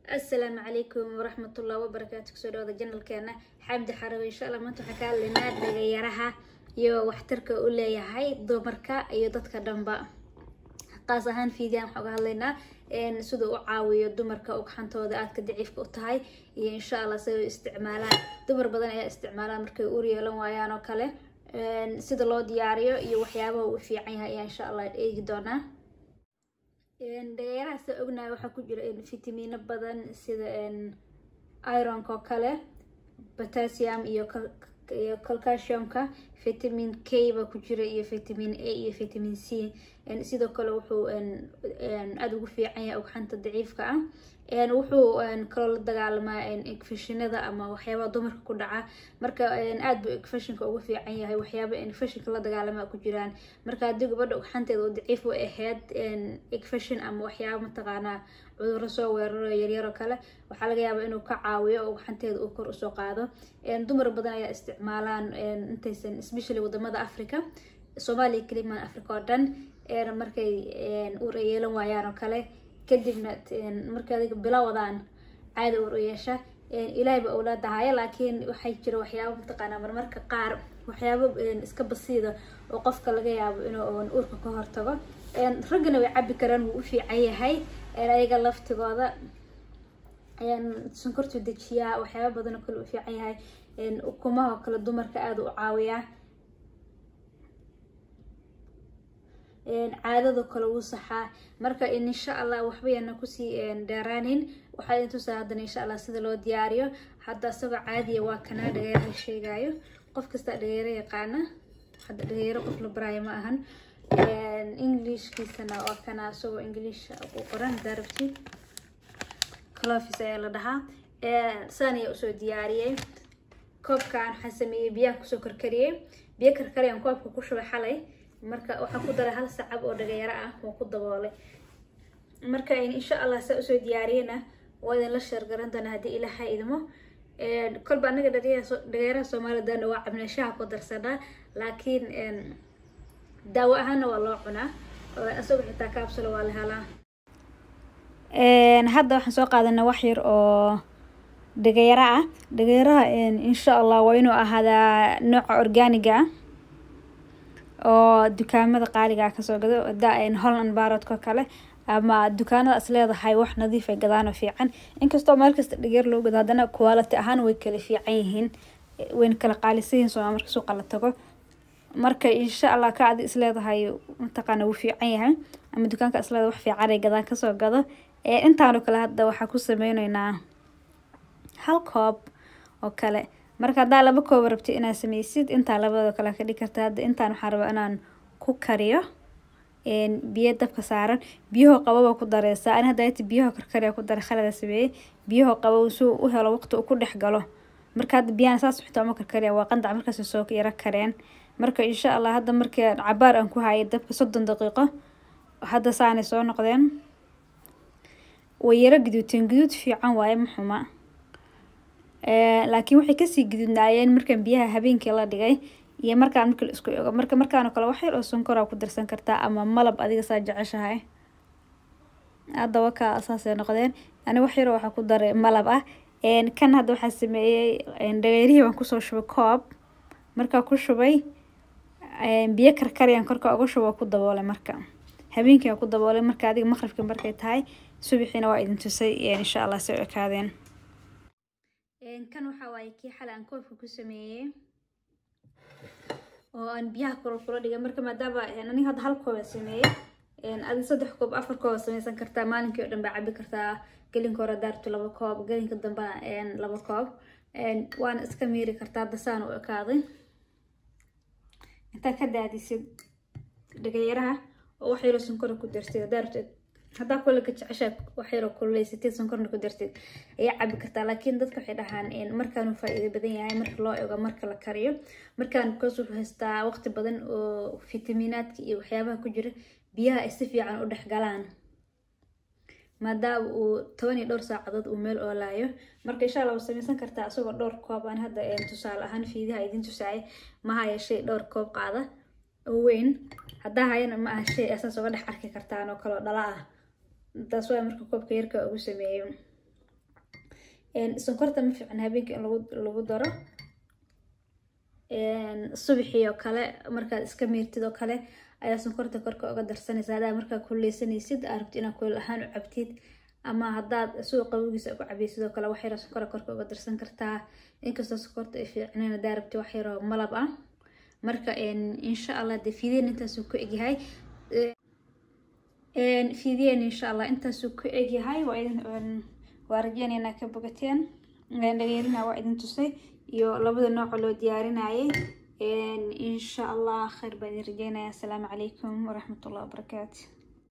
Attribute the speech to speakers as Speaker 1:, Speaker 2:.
Speaker 1: asalaamu calaykum waraxmatullahi wabarakaatu kusoo dhawada janalkeena xamdi xarawe insha allah maanta waxaa ka hadlaynaa dhagayaraha iyo waxtarka u leeyahay dumarka iyo dadka dhanba qaas ahaan fiidiyan waxaan uga hadlaynaa sida u caawiyo dumarka ugxantooda aadka daciifka u tahay iyo insha allah siday u isticmaalaan dumar badan ayaa isticmaalaan markay uur yeelan waayaan oo kale sida loo diyaariyo iyo waxyaabaha uu fiican yahay ayaa insha allah eegi doonaa dhagayaraha sida ognahay waxaa ku jira fitamiino badan sida ironka oo kale potassium iyo iyo calcasiumka vitamin k ba ku jira iyo vitamin a iyo vitamin c sidoo kale wuxuu aada ugu fiican yahay ugxanta daciifka ah wuxuu kaloo la dagaalamaa infeshinada ama waxyaabaha dumarka ku dhaca marka aada buu infeshinka ugu fiican yahay waxyaaba infeshinka la dagaalamaa ku jiraan marka haddii gabadha ugxanteeda oo daciif u ahayd infeshin ama waxyaaba mataqaanaa cudurro soo weeraro yaryaroo kale waxaa laga yaabaa inuu ka caawiyo oo ugxanteeda uu kor usoo qaado dumar badan ayaa isticmaalaan intaysan especially wadamada africa soomaaliya kelimaan africa oo dhan markay uur ay yeelan waayaan oo kale kadibna markay adiga bilowadaan caada uur u yeesha ilaahay ba owlaada haya laakiin waxay jira waxyaaba mataqaanaa marmarka qaar waxyaabo iska basiida oo qofka laga yaabo inuu uurka ka hortago raggana way cabi karaan wuu u fiican yahay ayaga laftigooda sonkortu dejiyaa waxyaaba badan oo kale u fiican yahay ukumaha oo kale dumarka aada u caawiyaa caadado kale wuu saxaa marka insha allah waxba yaana kusii dheeraanin waxaa idin tusaa haddana insha allah sida loo diyaariyo hadda isagoo caadiya waa kanaa dhageeraha sheegaayo qof kasta dhageero yaqaana hadda dhageero qof la baraayo ma ahan englishkiisana waa kana isagoo english u qoran darabtid clofis ayaa la dhahaa saan ayaa usoo diyaariyey koobkan waxaan sameeyey biyaha kusoo karkariyey biyo karkariyaan koobka ku shubay xalay marka waxaan ku daray hal sacab oo dhagayaro ah waan ku daboolay marka insha allah saa usoo diyaariyena waa idin la sheergaran doona haddii ilaaha idmo kolba anaga dhagayaraha soomaalidana waa cabneeshaha ku darsanaa laakiin daawo ahaana waa loo cunaa isagoo xitaa kaabsula waa la helaa hadda waxaan soo qaadanaa wax yar oo dhagayaro ah dhagayaraha insha allah waa inuu ahaadaa nooca organiga ah oo dukaamada qaaliga ah kasoo gado da holland barodko kale ama dukaanada is leedahay wax nadiif ay gadaano fiican inkastoo meel kasta dhageer loo gado haddana quality ahaan way kala fiican yihiin wayna kala qaalisan yihiin sooma marka suuqa la tago marka insha allah ka adi isleedahay mataqaana wuu fiican yahay ama dukaanka isleedahay wax fiican ay gadaan kasoo gado intaanoo kale hadda waxaa ku sameyneynaa hal koob oo kale marka haddaa laba koob rabti inaad sameysid intaa labadoo kale ka dhigi karta hadda intaan waxaan rabaa inaan ku kariyo biyo dabka saaran biyahoo qababa ku dareysaa ani hadda ati biyaho karkariya ku daray khalada sameeyey biyahoo qabo suu u helo waqti uu ku dhex galo marka hadda biyahan saas xitaa uma karkariya waa qandac markaas soo yaro kareen marka insha allah hadda markii cabaar aan ku hayay dabka soddon daqiiqo hadda saanay soo noqdeen way yaro guduuteen guduud fiican waaye maxuma laakiin waxay kasii gududnaayeen markaan biyaha habeenkii la dhigay iyo markaan markii la isku ego marka markaanoo kale wax yar oo sonkoraa ku darsan kartaa ama malab adiga saa jeceshahay hadda wakaa saasay noqdeen ani wax yaroo waxaa ku daray malab ah kan hadda waxaa sameeyey dhageyrihii baan kusoo shubay koob markaa ku shubay biyo karkariyaan korka uga shubo ku daboolay marka habeenkii ku daboolay marka adiga maqribkii markay tahay subaxiina waa idin tusay insha allah say u ekaadeen kan waxaa waaye kii xale aan koobka ku sameeyey oo aan biyaha kula kula dhigay marka maadaama aniga hadda hal kooba sameeyey adi saddex koob afar kooba sameysan kartaa maalinkii oo dhan baa cabi kartaa gelinka hore daartu laba koob gelinka dambena laba koob waana iska miiri kartaa hadda saan u ekaaday intaa ka daadisid dhagayaraha oo wax yaroo sonkora ku dartid daartu haddaa kulliga jeceshaa wax yaroo kululeysatid sonkorna ku dartid ayaa cabi kartaa laakiin dadka waxay dhahaan markaanu faa-iido badan yahay marka loo ego marka la kariyo markaan kasuu haystaa waqti badan oo fitamiinaadka iyo waxyaabaha ku jira biyaha ay si fiican u dhex galaan maadaama uu toban iyo dhowr saacadood uu meel oolaayo marka insha allah waa sameysan kartaa isagoo dhowr koob aan hadda tusaale ahaan fiidaha idin tusaayay maha yeeshay dhowr koob qaada oo weyn haddaa hayana ma aha shay asaas uga dhex arki kartaan oo kaleo dhala ah taas waa marka koobka yarka ugu sameeyo sonkorta ma fiican habeenkii in lagu lagu daro subaxii oo kale markaad iska miirtid oo kale ayaa sonkorta korka uga darsanaysa haddaa markaa kuleysanaysid aa rabtid inaad kuleel ahaan u cabtid ama haddaad suuq qabogiisa ku cabaysid oo kale wax yaroo sonkora korka uga darsan kartaa inkastoo sonkorta ay fiicneen haddaa rabtid wax yaroo malab ah marka insha allah dee fiideen intaasuu ku egyahay fiideen insha allah intaasuu ku egyahay waa idin waa rajeynaynaa ka bogateen dhageerina waa idin tusay iyo labada nooca loo diyaarinayay insha allah khayr baan idin rajeynaya asalaamu calaykum waraxmatullahi wabarakaatu